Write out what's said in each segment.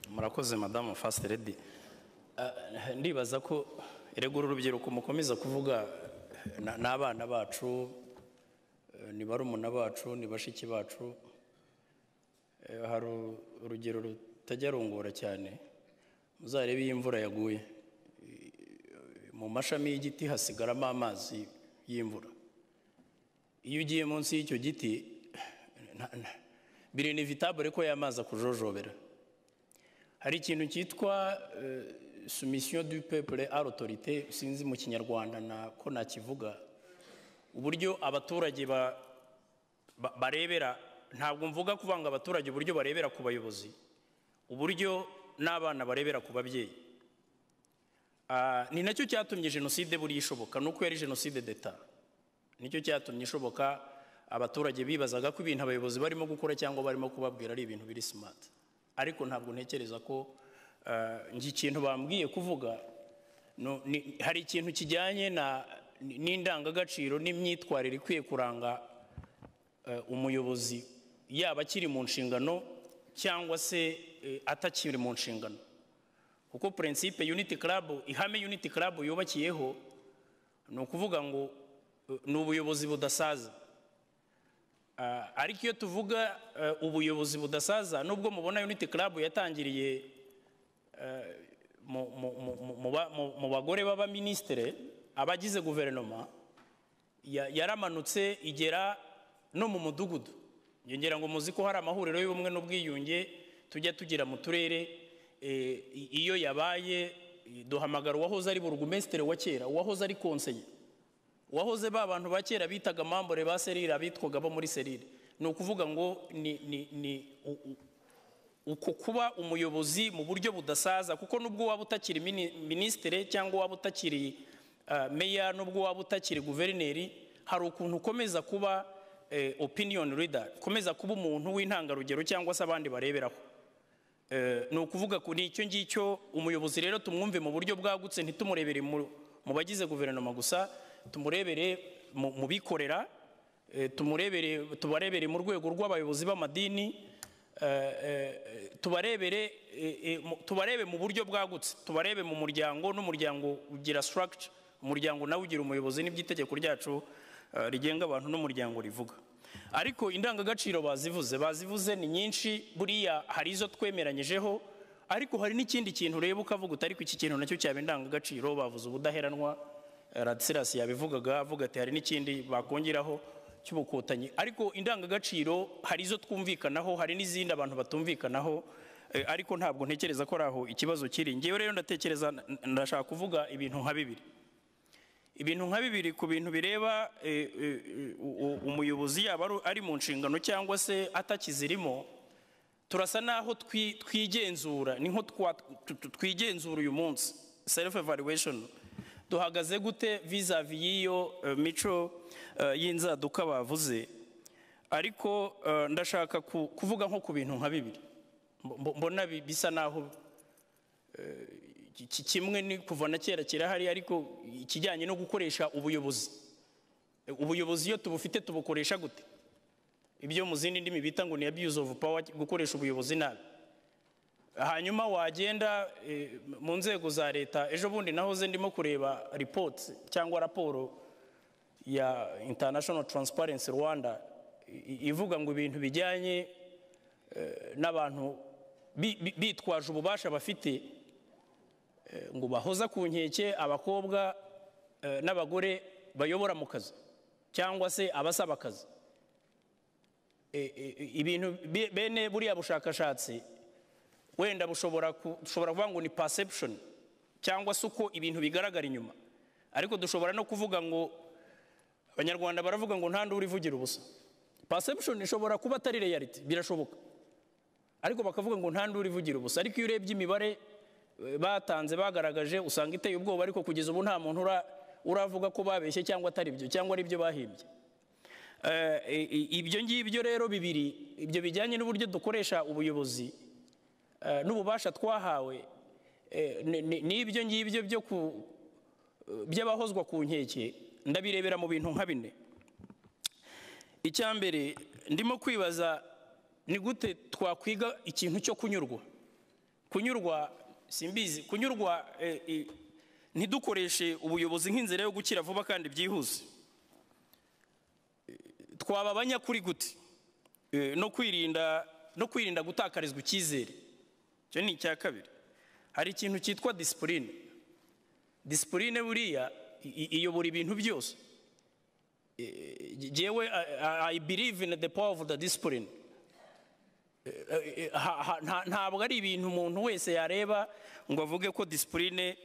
murakoze madamu fasite redi ndibaza ko erega uru rubyiruko mukomeza kuvuga eh, ni abana bacu eh, ni barumuna bacu ni bashiki bacu Eh, hari urugero rutajya rungura cyane muzarebe iyo imvura yaguye Eh, mu mashami y'igiti hasigaramo amazi y'imvura iyo ugiye munsi y'icyo giti nta- nta- birinivitabure ko y'amazi akujojobera hari ikintu cyitwa eh, sumisiyo du pepure a l'autorité sinzi mu kinyarwanda na ko nakivuga uburyo abaturage ba- ba- barebera ntabwo mvuga kuvanga abaturage uburyo barebera ku bayobozi uburyo n'abana barebera ku babyeyi Ah, ni nacyo cyatumye jenoside buriya ishoboka nuko yari jenoside d'etat nicyo cyatumye ishoboka abaturage bibazaga ko ibintu abayobozi barimo gukora cyangwa barimo kubabwira ari ibintu biri simati ariko ntabwo ntekereza ko ah, njye ikintu bambwiye kuvuga no- ni- hari ikintu kijyanye na ni- n'indangagaciro n'imyitwarire ikwiye kuranga eh, umuyobozi yaba akiri mu nshingano cyangwa se eh, atakiri mu nshingano kuko purinsipe yuniti karabu ihame yuniti karabu yubakiyeho ni ukuvuga ngo eh, ni ubuyobozi budasaza Ah, ariko iyo tuvuga eh, ubuyobozi budasaza nubwo mubona yuniti karabu yatangiriye eh, mu- mu- mu- mu- mu ba- mu- mu bagore b'abaminisitire abagize guverinoma ya- yaramanutse igera no mu mudugudu yongera ngo muzi ko hari amahuriro y'ubumwe n'ubwiyunge tujya tugira mu turere eh, i- iyo yabaye eh, duhamagara uwahoze ari burugumesitiri wa kera uwahoze ari konseye uwahoze ba bantu ba kera bitaga mambure ba serire abitwaga bo muri serire ni ukuvuga ngo ni, ni, ni u- u- uku kuba umuyobozi mu buryo budasaza kuko nubwo waba utakiri mini- minisitiri cyangwa waba utakiri ah, meya nubwo waba utakiri guverineri hari ukuntu ukomeza kuba eh, opinion leader ukomeza kuba umuntu w'intangarugero cyangwa se abandi bareberaho Eh, ni ukuvuga ku ni icyo ngicyo umuyobozi rero tumwumve mu buryo bwagutse ntitumurebere mu mu bagize guverinoma gusa tumurebere mu mu bikorera eh, tumurebere tubarebere mu rwego rw'abayobozi b'amadini eh, eh, tubarebere eh, eh, mu- tubarebe mu buryo bwagutse tubarebe mu muryango n'umuryango ugira structure umuryango nawe ugira umuyobozi nibyo itegeko ryacu eh, rigenga abantu n'umuryango rivuga ariko indangagaciro bazivuze bazivuze ni nyinshi buriya hari izo twemeranyijeho ariko hari n'ikindi kintu ureba ukavuga uti ariko iki kintu nacyo cyaba indangagaciro bavuze ubudaheranwa eh, Radislas yabivugaga avuga ati hari n'ikindi bakongeraho cy'ubukotanyi ariko indangagaciro hari izo twumvikanaho hari n'izindi abantu batumvikanaho eh, ariko ntabwo ntekereza ko ari aho ikibazo kiri ngewe rero ndatekereza ndashaka kuvuga ibintu nka bibiri ibintu nka bibiri ku bintu bireba eh, eh, u- u- umuyobozi yaba ari- ari mu nshingano cyangwa se atakizirimo turasa naho twi- twigenzura ni nko twa- tu- tu- twigenzura uyu munsi self evaluation duhagaze gute vizavi y'iyo eh, mico eh, y'inzaduka bavuze ariko eh, ndashaka ku- kuvuga nko ku bintu nka bibiri Mbo- mbo- mbona bi- bisa naho iki kimwe ni kuva na kera kirahari ariko ikijyanye no gukoresha ubuyobozi E, ubuyobozi iyo tubufite tubukoresha gute ibyo mu zindi ndimi bita ngo ni abuse of power gukoresha ubuyobozi nabi hanyuma wagenda e, mu nzego za leta ejo bundi nahoze ndimo kureba reports cyangwa raporo ya international transparency rwanda i- i- ivuga ngo ibintu bijyanye eh, n'abantu bi- bi- bitwaje ububasha bafite ngo bahoza ku nkeke abakobwa eh, n'abagore bayobora mu kazi cyangwa se abasaba akazi E- e- ibintu be- bene buriya bushakashatsi wenda bushobora ku- dushobora kuvuga ngo ni perception cyangwa se uko ibintu bigaragara inyuma ariko dushobora no kuvuga ngo abanyarwanda baravuga ngo nta nduri ivugira ubusa perception ishobora kuba atari reality birashoboka ariko bakavuga ngo nta nduru ivugira ubusa ariko iyo urebye imibare eh, batanze bagaragaje usanga iteye ubwoba ariko kugeza ubu nta muntu ura- uravuga ko babeshye cyangwa atari byo cyangwa ari byo bahimbye Eh, i- i- ibyo ngibyo rero bibiri ibyo bijyanye n'uburyo dukoresha ubuyobozi eh, n'ububasha twahawe eh, ni- ni- n'ibyo ngibyo byo ku- by'abahozwa ku nkeke ndabirebera mu bintu nka bine icyambere ndimo kwibaza ni gute twakwiga ikintu cyo kunyurwa kunyurwa simbizi kunyurwa eh, eh, ntidukoreshe ubuyobozi nk'inzira yo gukira vuba kandi byihuse Eh, twaba abanyakuri gute Eh, no kwirinda no kwirinda gutakarizwa icyizere icyo ni icya kabiri hari ikintu cyitwa disipurine disipurine buriya i- i- iyobora ibintu byose Eh, jyewe I- I- i believe in the power of the discipline Eh, ha- ha- nta- ntabwo ari ibintu umuntu wese yareba ngo avuge ko disipurine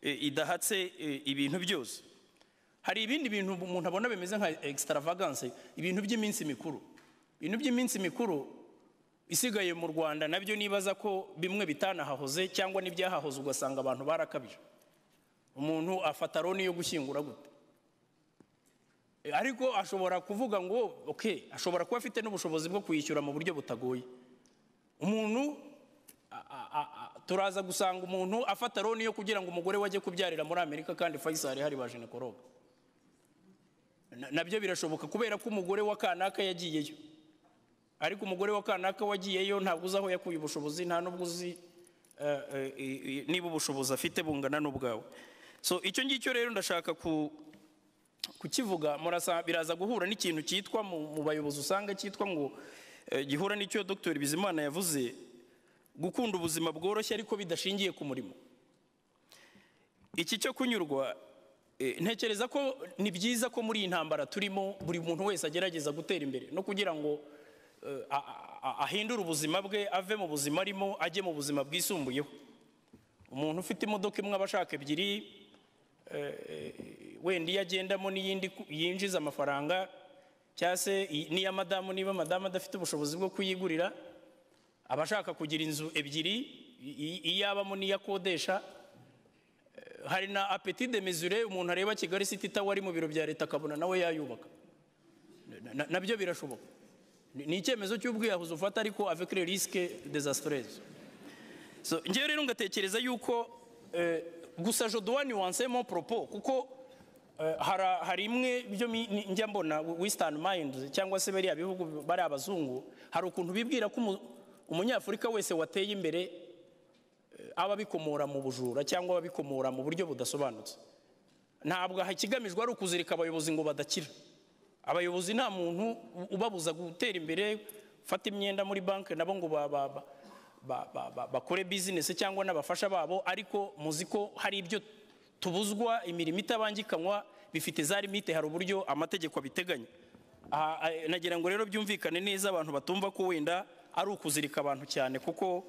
idahatse eh, ibintu byose hari ibindi bintu umuntu abona bimeze nka extravagance ibintu by'iminsi mikuru ibintu by'iminsi mikuru isigaye mu rwanda nabyo nibaza ko bimwe bitanahahoze cyangwa n'ibyahahoze ugasanga abantu barakabije umuntu afata roni yo gushyingura gute Eh, ariko ashobora kuvuga ngo ok ashobora kuba afite n'ubushobozi bwo kuyishyura mu buryo butagoye umuntu a- a- a- a- turaza gusanga umuntu afata roni yo kugira ngo umugore we ajye kubyarira muri amerika kandi fayisari hari ba jinekoroga Na- nabyo birashoboka kubera ko umugore wa kanaka yagiyeyo ariko umugore wa kanaka wagiyeyo ntabwo uzi aho yakuye ubushobozi nta n'ubwo uzi eh, eh, eh, niba ubushobozi afite bungana n'ubwawe so icyo ngicyo rero ndashaka ku kukivuga murasa biraza guhura n'ikintu cyitwa mu mu bayobozi usanga cyitwa ngo eh, gihura n'icyo dr bizimana yavuze gukunda ubuzima bworoshye ariko bidashingiye ku murimo iki cyo kunyurwa eh, ntekereza ko ni byiza ko muri iyi ntambara turimo buri muntu wese agerageza gutera imbere no kugira ngo eh, a- a- a- ahindure ubuzima bwe ave mu buzima arimo ajye mu buzima bwisumbuyeho umuntu ufite imodoka imwe aba ashaka ebyiri wenda iyo agendamo n'iyindi ku- yinjiza amafaranga cyangwa se i- n'iya madamu niba madamu adafite ubushobozi bwo kuyigurira aba ashaka kugira inzu ebyiri i- i- iyo abamo n'iyo akodesha Eh, hari na apeti de mesure umuntu areba kigali city tower ari mu biro bya leta akabona nawe yayubaka Na- na- nabyo birashoboka Ni- ni icyemezo cy'ubwiyahuzi ufata ariko avec le risque désastreuse so ngewe rero ngatekereza yuko eh, gusa je dois nuancer mon propos kuko eh, hara- hari imwe byo mi- ni- njya mbona western mind cyangwa se bariya bihugu bari abazungu hari ukuntu bibwira ko umu- umunyafurika wese wateye imbere eh, aba abikomora mu bujura cyangwa aba abikomora mu buryo budasobanutse ntabwo aha ikigamijwe ari ukuzirika abayobozi ngo badakira abayobozi nta muntu u- ubabuza gutera imbere gufata imyenda muri banki nabo ngo ba- ba- ba- ba- ba- ba- bakore bizinesi cyangwa n'abafasha babo ariko muzi ko hari ibyo tubuzwa imirimo itabangikanywa bifite za limite hari uburyo amategeko abiteganya Aha, eh, nagira ngo rero byumvikane neza abantu batumva ko wenda ari ukuzirika abantu cyane kuko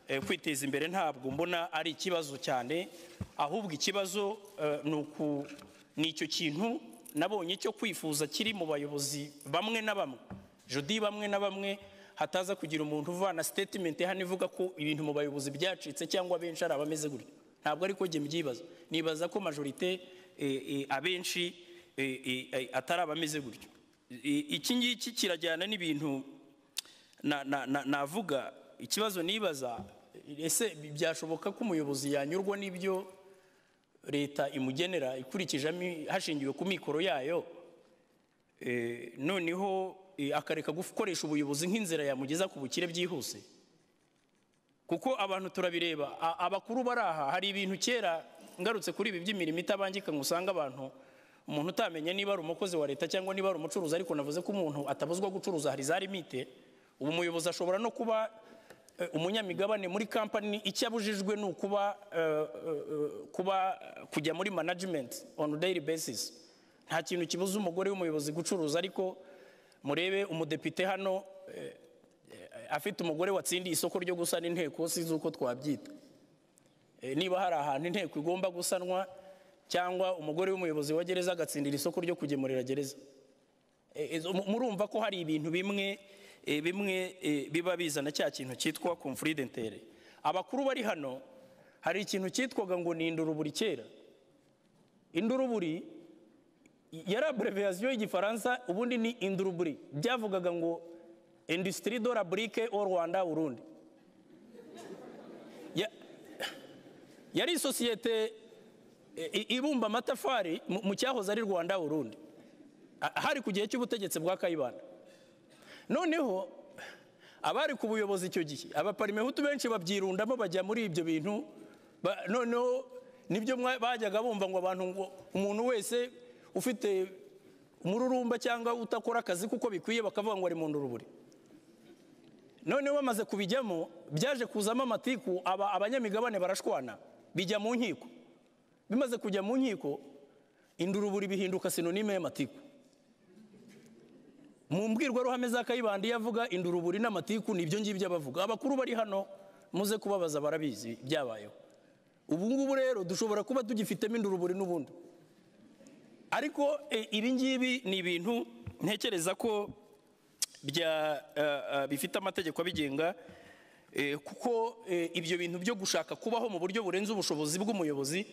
eh, kwiteza imbere ntabwo mbona ari ikibazo cyane ahubwo ikibazo eh, ni uku ni icyo kintu nabonye cyo kwifuza kiri mu bayobozi bamwe na bamwe jodi bamwe na bamwe hataza kugira umuntu uvana statement hano ivuga ko ibintu mu bayobozi byacitse cyangwa abenshi ari abameze gutya ntabwo ariko jye mbyibaza nibaza ko majorite eh, eh, abenshi eh, eh, eh, atari abameze gutyo I- iki ngiki kirajyana n'ibintu na- na- na- navuga ikibazo nibaza ese byashoboka ko umuyobozi yanyurwa n'ibyo leta imugenera ikurikije ami- hashingiwe ku mikoro yayo Eh, noneho eh, akareka gukoresha ubuyobozi nk'inzira yamugeza ku bukire byihuse kuko abantu turabireba a- abakuru bari aha hari ibintu kera ngarutse kuri ibi by'imirimo itabangika ngo usanga abantu umuntu utamenya niba ari umukozi wa leta cyangwa niba ari umucuruzi ariko navuze ko umuntu atabuzwa gucuruza hari za limite ubu umuyobozi ashobora no kuba eh, umunyamigabane muri kampani icyo abujijwe ni ukuba eh, eh, eh, kuba kujya muri management on a daily basis nta kintu kibuza umugore w'umuyobozi gucuruza ariko murebe umudepite hano eh, afite umugore watsindiye isoko ryo gusana inteko sinzi uko twabyita Eh, niba hari ahantu inteko igomba gusanwa cyangwa umugore w'umuyobozi wa gereza agatsindira isoko ryo kugemurira gereza Eh, eh, mu- murumva ko hari ibintu bimwe eh, bimwe eh, biba bizana cya kintu cyitwa conflit d'intérêt abakuru bari hano hari ikintu cyitwaga ngo ni induruburi kera induruburi yari abreviyasiyo y'igifaransa ubundi ni induruburi byavugaga ngo industrie de la brique au rwanda urundi Ya- yari isosiyete i- i- ibumba amatafari mu- mu cyahoze ari rwanda urundi hari ku gihe cy'ubutegetsi bwa kayibanda noneho abari ku buyobozi icyo gihe abaparimehutu benshi babyirundamo bajya muri ibyo bintu ba- noneho nibyo mwa- bajyaga bumva ngo abantu ngo umuntu wese ufite umururumba cyangwa utakora akazi kuko bikwiye bakavuga ngo ari mu ndurubure noneho bamaze kubijyamo byaje kuzamo amatiku aba abanyamigabane barashwana bijya mu nkiko bimaze kujya mu nkiko induruburi bihinduka sinonime y'amatiku mu mbwirwaruhame za kayibanda iyo avuga induruburi n'amatiku ni ibyo ngibyo abavuga abakuru bari hano muze kubabaza barabizi byabayeho ubu ngubu rero dushobora kuba tugifitemo induruburi n'ubundi ariko e, ibi ngibi ni ibintu ntekereza ko bya eh, eh, bifite amategeko abigenga eh, kuko eh, ibyo bintu byo gushaka kubaho mu buryo burenze ubushobozi bw'umuyobozi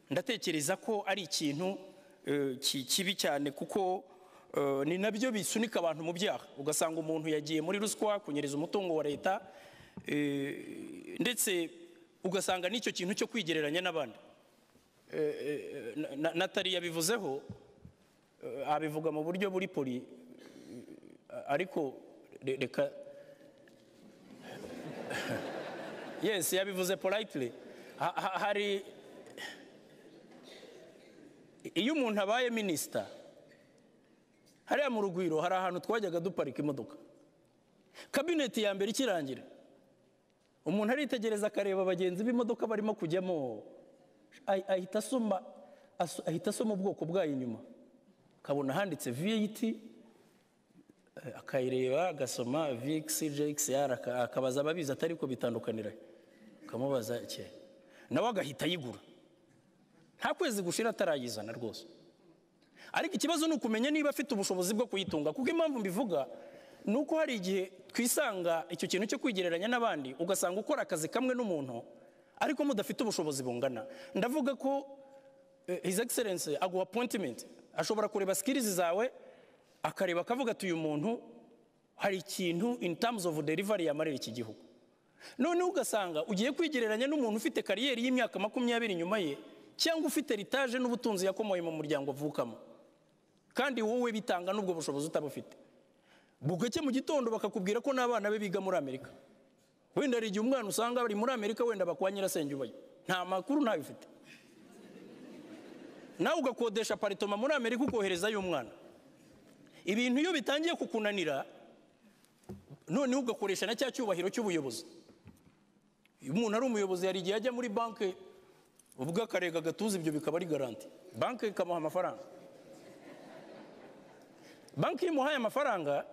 ndatekereza ko ari ikintu eh, ki- kibi cyane kuko eh, ni nabyo bisunika abantu mu byaha ugasanga umuntu yagiye muri ruswa kunyereza umutungo wa leta eh, ndetse ugasanga n'icyo kintu cyo kwigereranya n'abandi Na- natali yabivuzeho eh, abivuga mu buryo buri poli ariko re- reka yes yabivuze politely Ha- ha- hari iyo umuntu abaye minisita hariya mu rugwiro hari ahantu twajyaga duparika imodoka kabineti ya mbere ikirangira umuntu aritegereza akareba bagenzi b'imodoka barimo kujyamo ahi- ahita asoma aso- ahita asoma ubwoko bwayo inyuma akabona handitse viyiti akayireba agasoma vx jxr aka- akabaza ababizi atari ko bitandukanira akamubaza cye nawe agahita ayigura nta kwezi gushira atarayizana rwose ariko ikibazo ni ukumenya niba afite ubushobozi bwo kuyitunga kuko impamvu mbivuga ni uko hari igihe twisanga icyo kintu cyo kwigereranya n'abandi ugasanga ukora akazi kamwe n'umuntu ariko mudafite ubushobozi bungana ndavuga ko eh, his excellence aguha appointment ashobora kureba skills zawe akareba akavuga ati uyu muntu hari ikintu in terms of delivery yamarira iki gihugu noneho ugasanga ugiye kwigereranya n'umuntu ufite kariyeri y'imyaka makumyabiri inyuma ye cyangwa ufite ritaje n'ubutunzi yakomoye mu muryango avukamo kandi wowe bitanga n'ubwo bushobozi utaba ufite bugacye mu gitondo bakakubwira ko n'abana be biga muri amerika wenda hari igihe umwana usanga bari muri amerika wenda bakwa nyirasenge ubayo nta makuru ntayo ufite nawe ugakodesha aparitoma muri amerika ukoherezayo umwana ibintu iyo bitangiye kukunanira noneho ugakoresha na cya cyubahiro cy'ubuyobozi iyo umuntu ari umuyobozi hari igihe ajya muri banki ubwo akarega agatuza ibyo bikaba ari garanti banki ikamuha amafaranga banki iyo imuhaye amafaranga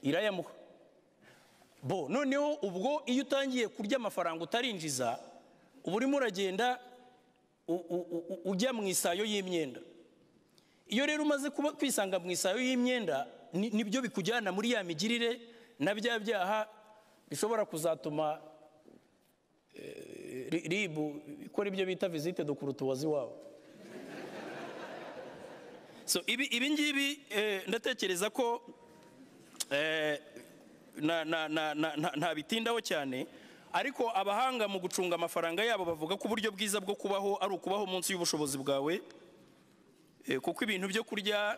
irayamuha bo noneho ubwo iyo utangiye kurya amafaranga utarinjiza uba urimo uragenda u- u- u- ujya mu isayo y'imyenda iyo rero umaze kuba kwisanga mu isayo y'imyenda ni- nibyo bikujyana muri ya migirire na bya byaha bishobora kuzatuma eh, ri- ribu ikora ibyo bita visite do kurutuwazi wabo so ibi ibi ngibi eh, ndatekereza ko eh, na- na- na- na- na- ntabitindaho cyane ariko abahanga mu gucunga amafaranga yabo bavuga ko uburyo bwiza bwo kubaho ari ukubaho munsi y'ubushobozi bwawe Eh, kuko ibintu byo kurya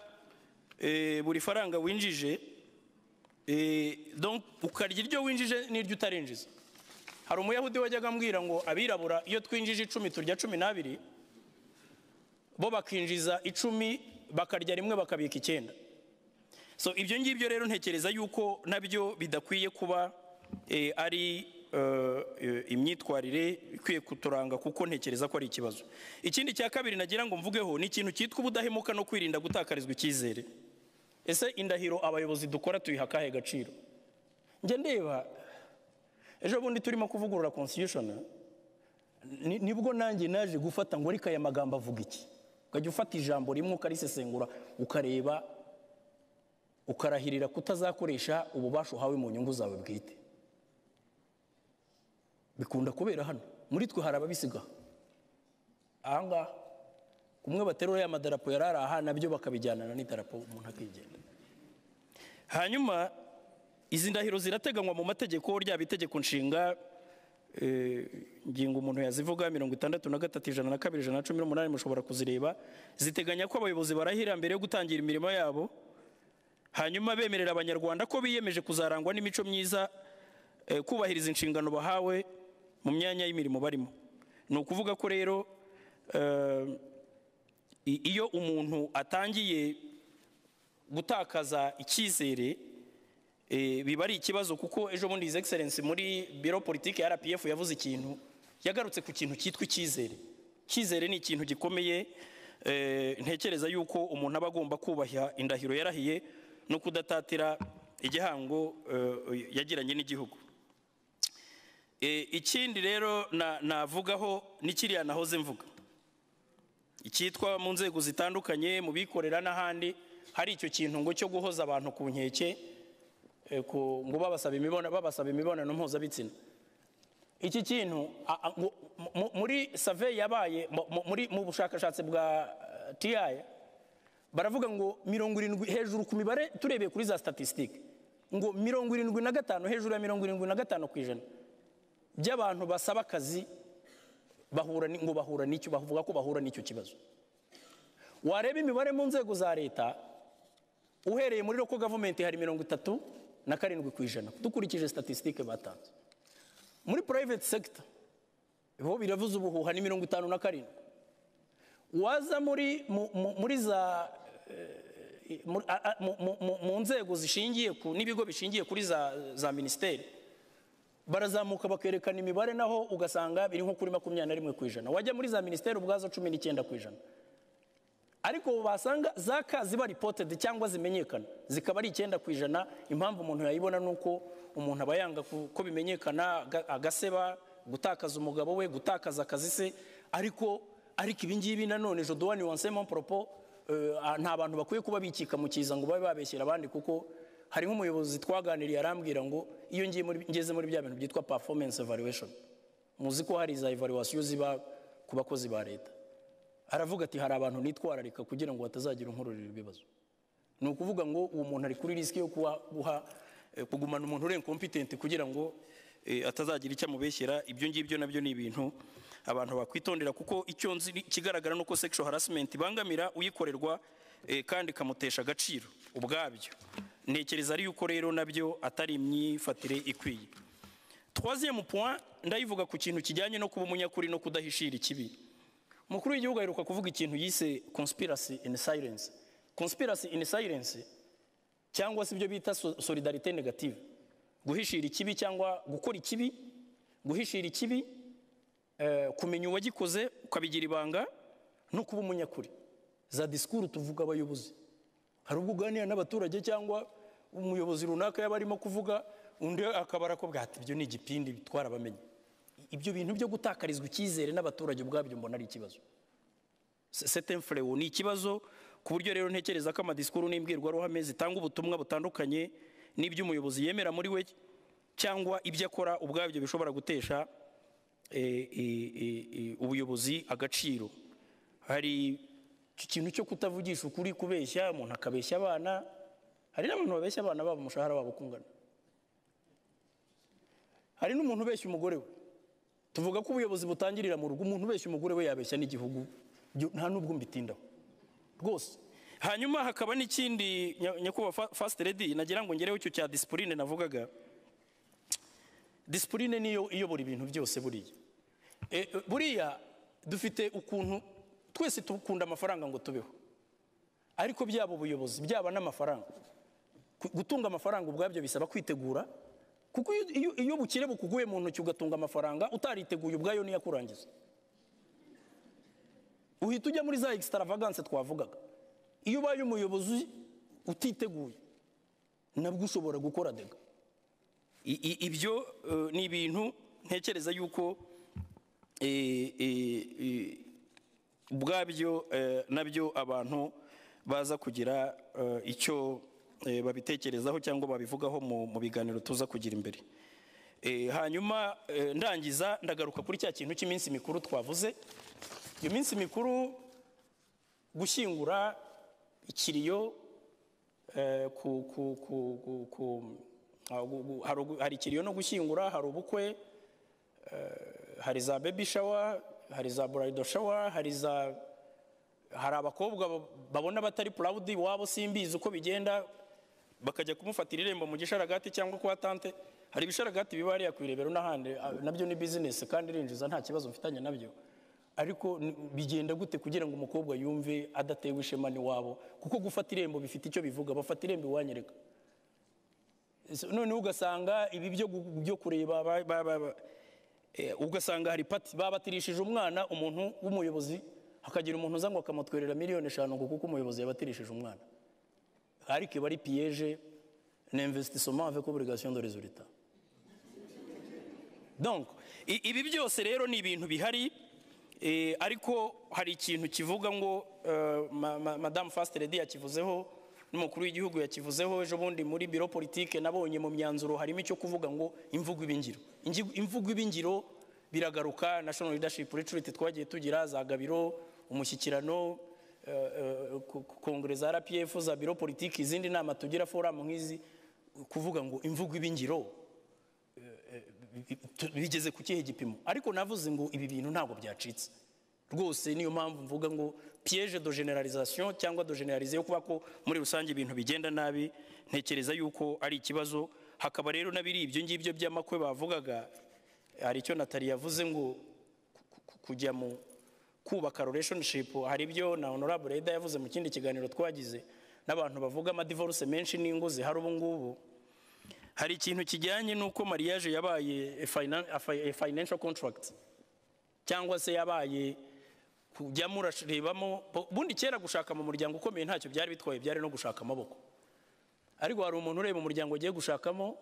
eh, buri faranga winjije eh, donc ukarya iryo winjije n'iryo utarinjiza hari umuyahudi wajyaga ambwira ngo abirabura iyo twinjije icumi turya cumi n'abiri bo bakinjiza icumi bakarya rimwe bakabika icyenda so ibyo ngibyo rero ntekereza yuko nabyo bidakwiye kuba eh, ari eh, eh, imyitwarire ikwiye kuturanga kuko ntekereza ko ari ikibazo ikindi cya kabiri nagira ngo mvugeho ni ikintu cyitwa ubudahemuka no kwirinda gutakarizwa icyizere ese indahiro abayobozi dukora tuyiha akahe gaciro njya ndeba ejo bundi turimo kuvugurura constitution ni- nibwo nanjye naje gufata ngo ariko aya magambo avuga iki ukajya ufata ijambo rimwe ukarisesengura ukareba ukarahirira kutazakoresha ububasha uhawe mu nyungu zawe bwite bikunda kubera hano muri twe hari ababisiga ahangaha kumwe baterura ya madarapo yari ari aha nabyo bakabijyanana n'idarapo umuntu akigenda hanyuma izi ndahiro zirateganywa mu mategeko ryaba itegeko nshinga eh, ngingo umuntu yazivuga mirongo itandatu na gatatu ijana na kabiri ijana na cumi n'umunani mushobora kuzireba ziteganya ko abayobozi barahira mbere yo gutangira imirimo yabo hanyuma bemerera abanyarwanda ko biyemeje kuzarangwa n'imico myiza eh, kubahiriza inshingano bahawe mu myanya y'imirimo barimo ni ukuvuga ko rero eh, i- iyo umuntu atangiye gutakaza icyizere eh, biba ari ikibazo kuko ejo bundi his excellence muri biro politiki ya rpf yavuze ikintu yagarutse ku kintu cyitwa icyizere icyizere ni ikintu gikomeye eh, ntekereza yuko umuntu aba agomba kubaha indahiro yarahiye no kudatatira igihango eh, yagiranye n'igihugu Eh, ikindi rero na- navugaho ni kiriya nahoze mvuga icyitwa mu nzego zitandukanye mu bikorera n'ahandi hari icyo kintu ngo cyo guhoza abantu ku nkeke eh, ku- ngo babasaba imibonano babasaba imibonano mpuzabitsina iki kintu a- a- ngo- mu- mu- muri survey yabaye mu- mu- muri mu bushakashatsi bwa eh, TI baravuga ngo mirongo irindwi hejuru ku mibare turebeye kuri za statisitike ngo mirongo irindwi na gatanu hejuru ya mirongo irindwi na gatanu ku ijana by'abantu basaba akazi bahura ni- ngo bahura n'icyo bavuga ko bahura n'icyo kibazo wareba imibare mu nzego za leta uhereye muri loko gavumenti hari mirongo itatu na karindwi ku ijana dukurikije statisitike batanze muri private sector bo biravuze ubuhuha ni mirongo itanu na karindwi waza muri mu- mu- muri za eh, muri- a- a- mu- mu- mu- mu nzego zishingiye ku n'ibigo bishingiye kuri za za minisiteri barazamuka bakerekana imibare naho ugasanga biri nko kuri makumyabiri na rimwe ku ijana wajya muri za minisiteri ubwazo cumi n'icyenda ku ijana ariko basanga zaka ziba reported cyangwa zimenyekana zikaba ari icyenda ku ijana impamvu umuntu yayibona ni uko umuntu aba yanga ku- ko bimenyekana aga- agaseba gutakaza umugabo we gutakaza akazi se ariko ariko ibi ngibi nanone jodowani wansemo poropo nta bantu bakwiye kuba bikika mu kiza ngo babe babeshyera abandi kuko hari nk'umuyobozi twaganiriye arambwira ngo iyo ngiye muri- ngeze muri bya bintu byitwa performance evaluation muzi ko hari za evaluation ziba ku bakozi ba leta aravuga ati hari abantu nitwararika kugira ngo batazagira unkururira ibibazo ni ukuvuga ngo uwo muntu ari kuri risiki yo kuba guha eh, kugumana umuntu uri inkompetenti kugira ngo eh, atazagira icyo amubeshyera ibyo ngibyo nabyo ni ibintu abantu bakwitondera kuko icyo nzi ni- ikigaragara ni uko sexual harassment ibangamira uyikorerwa eh, kandi ikamutesha agaciro ubwabyo ntekereza ari yuko rero nabyo atari imyifatire ikwiye troisième point ndayivuga ku kintu kijyanye no kuba umunyakuri no kudahishira ikibi umukuru w'igihugu aheruka kuvuga ikintu yise conspiracy in silence conspiracy in silence cyangwa se ibyo bita so- solidarite negative guhishira ikibi cyangwa gukora ikibi guhishira ikibi eh, kumenya uwagikoze ukabigira ibanga no kuba umunyakuri za disikuru tuvuga abayobozi hari ubwo uganira n'abaturage cyangwa umuyobozi runaka yaba arimo kuvuga undi akaba arakubwira ati ibyo ni igipindi twarabamenye ibyo bintu byo gutakarizwa icyizere n'abaturage ubwabyo mbona ari ikibazo setemfurewu ni ikibazo ku buryo rero ntekereza ko amadisikuru n'imbwirwaruhame zitanga ubutumwa butandukanye n'ibyo umuyobozi yemera muri we cyangwa ibyo akora ubwabyo bishobora gutesha eh, eh, eh, eh, ubuyobozi agaciro hari iki kintu cyo kutavugisha ukuri kubeshya umuntu akabeshya abana hari n'abantu babeshya abana babo umushahara wabo ukungana hari n'umuntu ubeshya umugore we tuvuga ko ubuyobozi butangirira mu rugo umuntu ubeshya umugore we yabeshya n'igihugu Byo nta n'ubwo mbitindaho rwose hanyuma hakaba n'ikindi nya- nyakubahwa fa- first lady nagira ngo ngereho icyo cya disipurine navugaga disipurine niyo iyobora ibintu byose buriya E, e, buriya dufite ukuntu twese dukunda amafaranga ngo tubeho ariko byaba ubuyobozi byaba n'amafaranga Ku- gutunga amafaranga ubwabyo bisaba kwitegura kuko iyo- iyo, iyo bukire bukuguye mu ntoki ugatunga amafaranga utariteguye ubwayo niyo akurangiza uhita ujya muri za extravagance twavugaga iyo ubaye umuyobozi utiteguye nabwo ushobora gukora dega I- i- ibyo eh, ni ibintu ntekereza yuko eh, eh, eh, ubwabyo eh, nabyo abantu baza kugira eh, icyo eh, babitekerezaho cyangwa babivugaho mu mu biganiro tuza kugira imbere Eh, hanyuma eh, ndangiza ndagaruka kuri cya kintu cy'iminsi mikuru twavuze iyo minsi mikuru gushyingura ikiriyo eh, ku- ku- ku- ku- ku- ah, gu- gu- hari ugu- hari ikiriyo no gushyingura hari ubukwe eh, hari za baby shower hari za bridal shower hari za hari abakobwa ba- babona batari proud wabo simbizi uko bigenda bakajya kumufatira irembo mu gisharagati cyangwa kwa tante hari ibisharagati biba hariya ku irebero n'ahandi ah, nabyo ni bizinesi kandi irinjiza nta kibazo mfitanye nabyo ariko n- bigenda gute kugira ngo umukobwa yumve adatewe ishema n'iwabo kuko gufata irembo bifite icyo bivuga bafata irembo iwanyereka Ese noneho ugasanga ibi byo gu- byo kureba ba- ba- ba- ba- eh, ugasanga hari pati babatirishije umwana umuntu w'umuyobozi hakagira umuntu uza ngo akamutwerera miliyoni eshanu ngo kuko umuyobozi yabatirishije umwana ariko iba ari piyeje ni investissement avec obligation de résultat donc i- ibi byose rero ni ibintu bihari eh, ariko hari ikintu kivuga ngo eh, ma- ma- madamu fasteredi yakivuzeho n'umukuru w'igihugu yakivuzeho ejo bundi muri biro politike nabonye mu myanzuro harimo icyo kuvuga ngo imvugo iba ingiro Ingi- imvugo iba ingiro biragaruka national leadership retreat twagiye tugira za gabiro umushyikirano eh, eh, ku- ku- kongere za rpf za biro politike izindi nama tugira foramu nk'izi kuvuga ngo imvugo iba ingiro tu- bigeze ku kihe gipimo ariko navuze ngo ibi bintu ntabwo byacitse rwose niyo mpamvu mvuga ngo piège de generalisation cyangwa de generalize yo kuba ko muri rusange ibintu bigenda nabi ntekereza yuko ari ikibazo hakaba rero n'abiri ibyo ngibyo by'amakwe bavugaga hari icyo natali yavuze ngo ku- ku- kujya mu kubaka relationship hari ibyo na honorable Eda yavuze mu kindi kiganiro twagize n'abantu bavuga amadivorce menshi n'ingo zihari ubu ngubu hari ikintu kijyanye n'uko mariage yabaye a finan- a fi- a financial contract cyangwa se yabaye kujya murarebamo bo- bundi kera gushaka mu muryango ukomeye ntacyo byari bitwaye byari no gushaka amaboko ariko hari umuntu ureba umuryango agiye gushakamo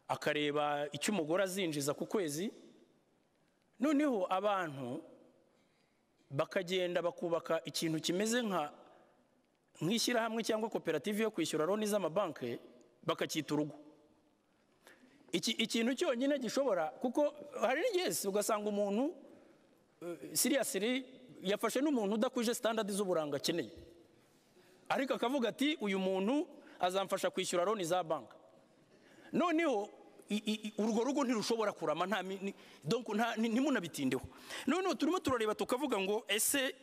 akareba icyo umugore azinjiza ku kwezi noneho abantu bakagenda bakubaka ikintu kimeze nka nk'ishyirahamwe cyangwa koperative yo kwishyura loni z'amabanki bakacyita urugo iki ikintu cyonyine gishobora kuko hari n'igihe si ugasanga umuntu siriyasiri yafashe n'umuntu udakuje sitandadi z'uburanga akeneye ariko akavuga ati uyu muntu azamfasha kwishyura loni za banki noneho i- i- i- urwo rugo ntirushobora kurama nta mi- ni- donc nta- ni- ntimunabitindeho noneho turimo turareba tukavuga ngo ese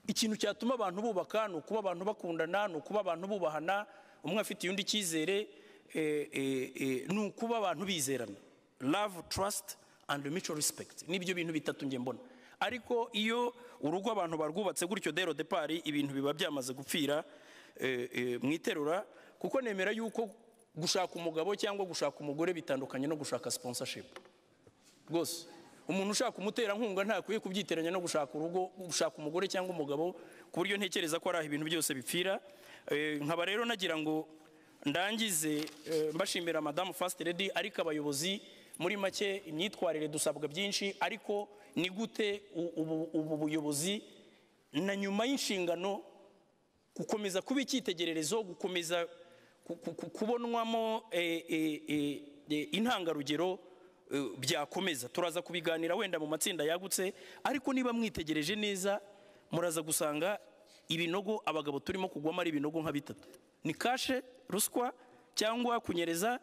ikintu cyatuma abantu bubaka ni ukuba abantu bakundana ni ukuba abantu bubahana umwe afitiye undi icyizere eh, eh, eh, ni ukuba abantu bizerana love trust and mutual respect nibyo bintu bitatu njye mbona ariko iyo urugo abantu barwubatse gutyo dero depari ibintu biba byamaze gupfira eh, eh, mu iterura kuko nemera yuko gushaka umugabo cyangwa gushaka umugore bitandukanye no gushaka sponsorship rwose umuntu ushaka umuterankunga ntakwiye kubyitiranya no gushaka urugo gushaka umugore cyangwa umugabo ku buryo ntekereza ko ari aho ibintu byose bipfira Eh, nkaba rero nagira ngo ndangize eh, mbashimira madamu fasite redi ariko abayobozi muri make imyitwarire dusabwa byinshi ariko ni gute u- ubu- ubu buyobozi na nyuma y'inshingano gukomeza kuba icyitegererezo gukomeza ku- ku- ku- kubonwamo eh, eh, eh, eh, intangarugero eh, byakomeza turaza kubiganira wenda mu matsinda yagutse ariko niba mwitegereje neza muraza gusanga ibinogo abagabo turimo kugwamo ari ibinogo nka bitatu ni kashe ruswa cyangwa kunyereza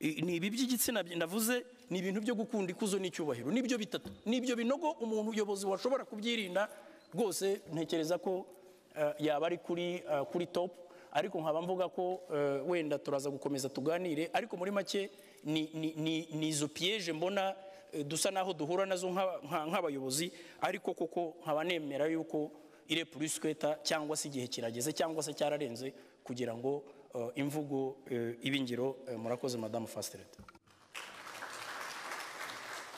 eh, ni ibi by'igitsina byi- navuze ni ibintu byo gukunda ikuzo n'icyubahiro nibyo bitatu nibyo binogo umuntu uyobozi washobora kubyirinda rwose ntekereza ko eh, yaba ari kuri eh, kuri top ariko nkaba mvuga ko eh, wenda turaza gukomeza tuganire ariko muri make ni- ni- ni ni izo piyeje mbona eh, dusa naho duhura nazo nk'aba- nka- nk'abayobozi ariko koko nkaba nemera yuko ire purisiketa cyangwa se igihe kirageze cyangwa se cyararenze kugira ngo eh, imvugo eh, ibe ingiro Eh, murakoze madamu fasitereti